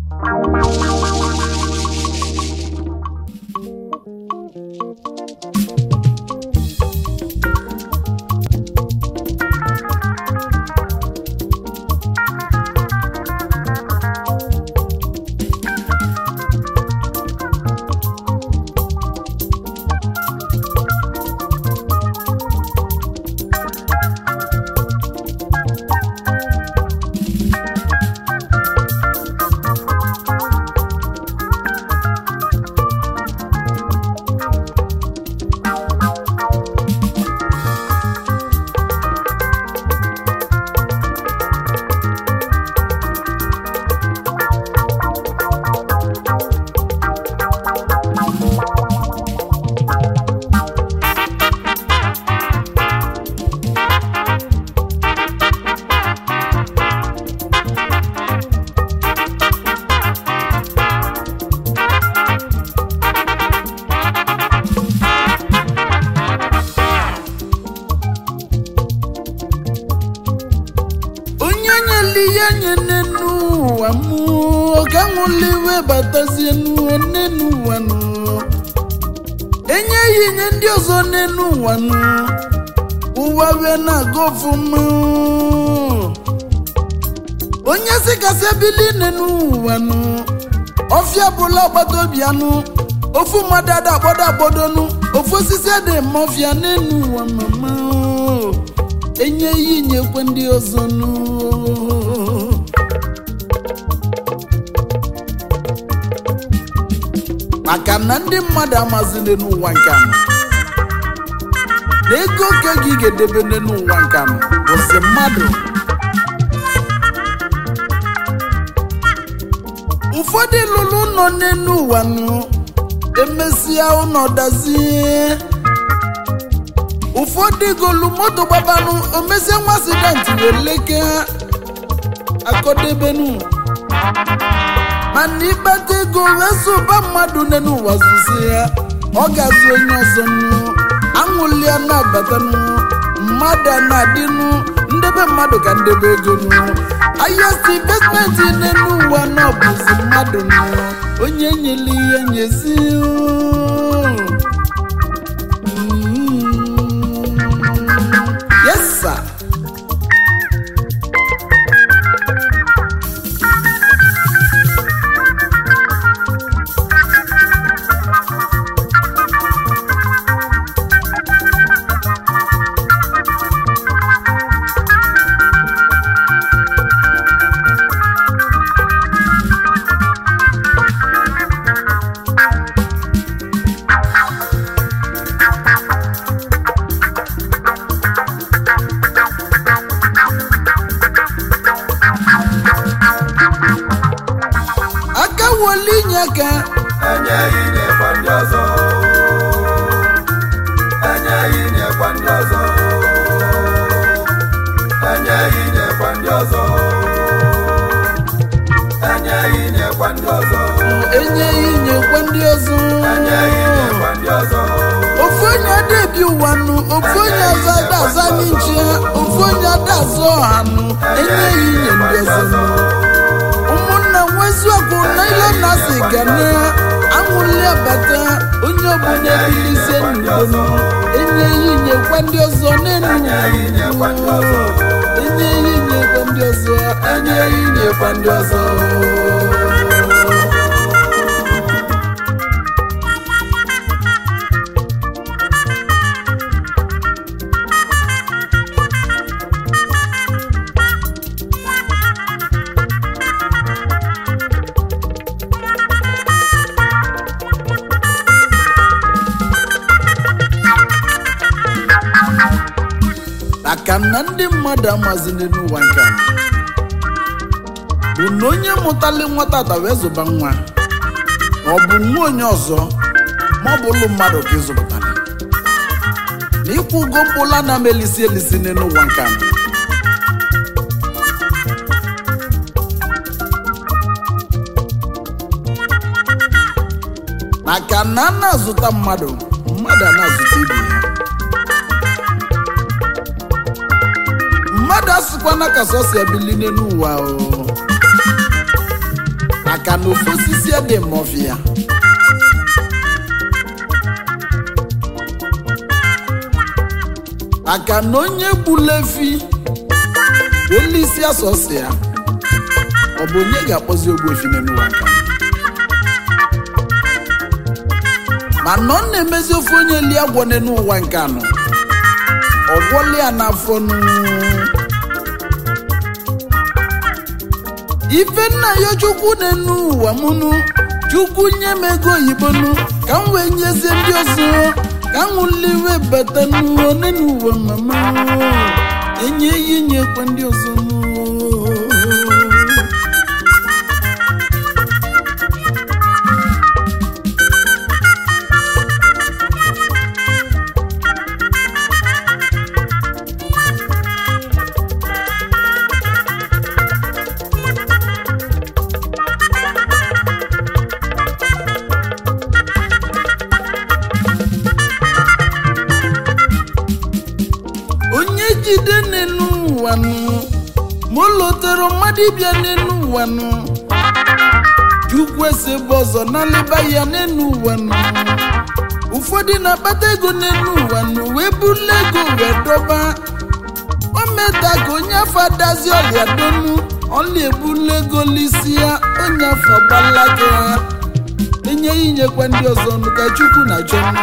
onye nyeli ya nye n'enu ụwa mụ ka nwụliwe batazie n'ụwa n'enu ụwa nụ enye ya inye ndị ọzọ n'enu ụwa nụ ụwa wee na-aga ọfụma onye si kasị ebili n'enu ụwa nụ ọfịa bụla agbata obi anụ ofu mmadụ ada akpọdo akpọdonu ofu osisi ada eme ọfịa n'enu ụwa mama enye ya inyekwe ndị ọzọ nụ maka na ndị mmadụ amazile n'ụwa nke anọ na ego oke gị ga-edebe n'ụwa nke anọ bụzi mmadụ ụfọdụ lụrụ ụlọ n'elu ụwa nụ emesịa ụlọ dazie ụfọdụ golu moto gbabanụ omesie nwa asidenti wee leke ha akọdebenu mana ịkpata ego wee sụba mmadụ n'elu ụwa zuzi ya ọ ga-azụ onye ọzọ nụ aṅụlia na-abatanụ mmadụ a na-adịnụ ndebe mmadụ ka ndebe ego nụ highest investment n'elu ụwa na ọ bụzi mmadụ nụ onye nyere ihe nyezi yes sir aka woli inye aka enyeghị nyekwa ndị ọzọ enyeghị nyekwa ndị ọzọ enyeghị nyekwa ndị ọzọ enyeghị nyekwa ndị ọzọ enyeghị inyekwe ndị ọzọ enyeghị nyekwa ndị ọzọ ofu onye adebi ụwa nụ ofu onye ọzọ ada aza anyị nche ofu onye ada azụ ọha nụ enyeghị inye ndị ọzọ nụ ụmụnna nweziokwu na ile na si ga na anwụli abata onye ọbụla ebilizie n'udo nụ enyeghị inyekwa ndị ọzọ n'elu enyeghị nyekwa ndị ọzọ enyeghị inyekwa ndị ọzọ enyeghị inyekwa ndị ọzọ maka na ndị mmadụ amazini n'ụwa nke a bụ na onye mụtali nwata ta wee zụba nwa ọ bụ nwa onye ọzọ ma ọ bụ ụlụ mmadụ ka ịzụpụtara na ịkwụ ụgwọ mkpụla na m elisi elisi n'ụwa nke a maka na a na-azụta mmadụ mmadụ a na-azụta ibe ya mmadụ asịkwana ka sọ si ebili n'elu ụwa o maka na ofu osisi dị mọfịa maka na onye gbula efi elisi asọsi ya ọ bụ onye ga-akpọzi ogbu efi n'ụwa nka mana ọ na-emezi ofe onye li agwọ n'ụwa nke anọ ọgwọli ya n'afọ nụ ife nna ya chukwu n'enu ụwa mụnụ chukwu nye m ego oyibo nụ ka m wee nyezie ndị ọzọ ka m liwe bata n'ụwa n'enu ụwa mama enye ya inyekwa ndị ọzọ nụ onye jide n'elu ụwa nụ ma o lotere mmadụ ịbịa n'elu ụwa nụ chukwu esebe ọzọ n'alịba ya n'elu ụwa nụ ụfọdụ na-akpata ego n'elu ụwa nụ wee bula ego wee dọba o meta ka onye afọ adazi ọrịa donu ọlị ebula ego lisi ya onye afọ gbalaga ya enye ya inyekwa ndị ọzọ nụ ka chukwu na-achọ nụ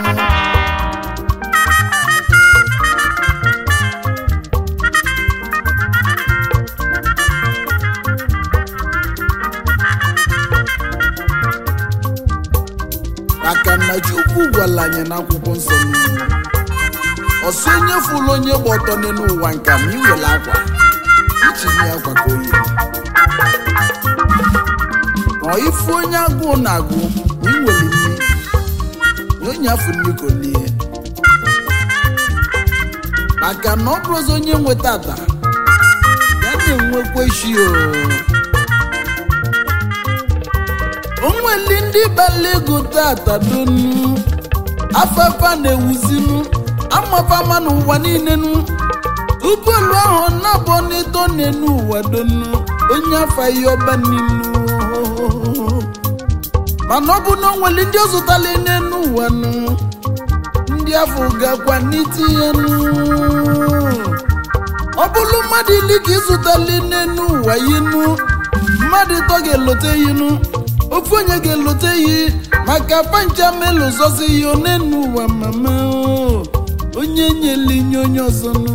maka na chukwu gwara anyị n'akwụkwọ nsọ niile ọsọ onye fụrụ onye gba ọtọ n'elu ụwa nka ma iwere akwa ichinye akwa ka oyi ma ifu onye agụụ na-agụ ma iwere nri na onye afọ nri ka olie maka na ọ bụrụzi onye nweta ata ya na-enwekwa echi o onweli ndị gbara ego tata donu afefa na-ewuzinu amafama n'ụwa niile nu tupu elu ahụ na-abụ n'ịtọ n'enu ụwa donu onye afa ihe ọba nilu mana ọ bụ na onweli ndị ọ zụtala n'enu ụwa nu ndị afọ gakwa n'itinye nu ọ bụrụ mmadụ ili ka ịzụtala n'enu ụwa yinu mmadụ ịtọ ga-elote yinu ofu onye ga-elote yi maka pancha melu zọzi ya onenu ụwa mama o. onye nyela inye onye ọzọ nụ.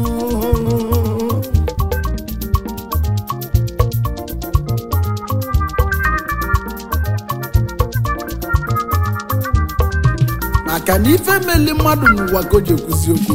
maka na ife meli mmadụ n'ụwa ka o ji ekwuzi okwu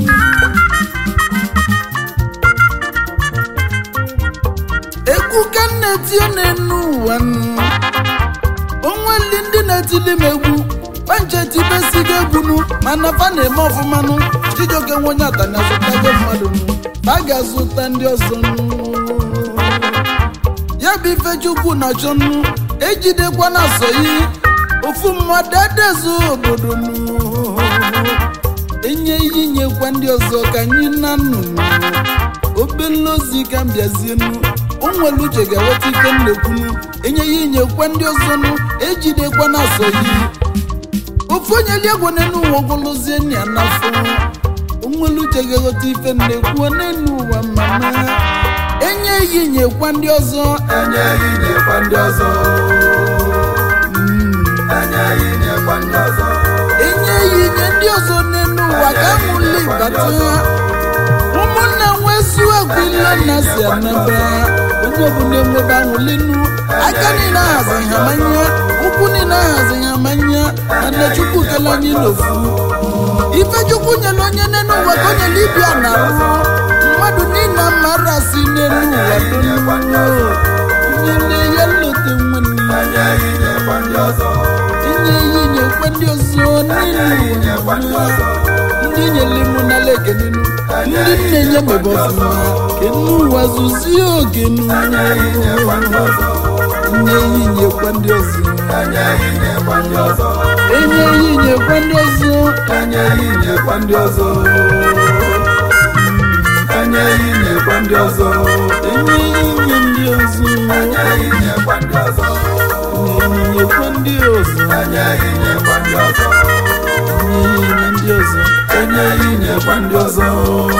egwu ka m na-etinye n'enu ụwa nụ onweli ndị na-etili m egwu panchetibesigo egwunu mana fa na-eme ọfụmanụ chijioke nwe onye atana zụtago mmadụ nụ fa ga-azụta ndị ọzọ nụ ya bụ ife chukwu na achọ nụ ejidekwa na soyi ofu mmadụ adezu obodo nụ enye ihe nyekwa ndị ọzọ ka anyị na nnụnụ obele ozi ka m bịazienu o nwere uche ga-eweta ife m na-ekwunu enye ya inyekwa ndị ọzọ nụ ejidekwa na soyi ofu onye liegwo n'enu ụwa ogolozie nna ya n'afọ onwere uche ga-eghọta ife m na-ekwu n'enu ụwa mama enye ya inyekwa ndị ọzọ enye ya inyekwa ndị ọzọ enye ya inyekwa ndị ọzọ enye ya inye ndị ọzọ n'enu ụwa ka amụli bata ụmụnna nwesu egwu ile nna si anaba onye ọbụla enwebe anwụlinu aka niile ahazi ha manya ụkwụ niile ahazi ha manya mana chukwu kele anyị n'ofu ife chukwu nyere onye n'enu ụwa ka o nyere ibia na arụ mmadụ niile mara si n'enu ụwa donu nyere ya nlote nwanne enye ya inyekwa ndị ọzọ inye ya inyekwa ndị ọzọ n'elu ụwa ndị nyere mụ n'ala ekenenu ndị nne nye mebe ọfụma kenu ụwa zụzie ogenu enye ya inyekwa ndị ọzọ nye ya inyekwa ndị ọzọ enye ya inyekwa ndị ọzọ enye ya inyekwa ndị ọzọ enye ya inyekwa ndị ọzọ enye ya inyekwa ndị ọzọ enye ya inye ndị ọzọ enye ya inyekwa ndị ọzọ enye ọzọ enye ihe nye ndị ọzọ enye ihe nyekwa ndị ọzọ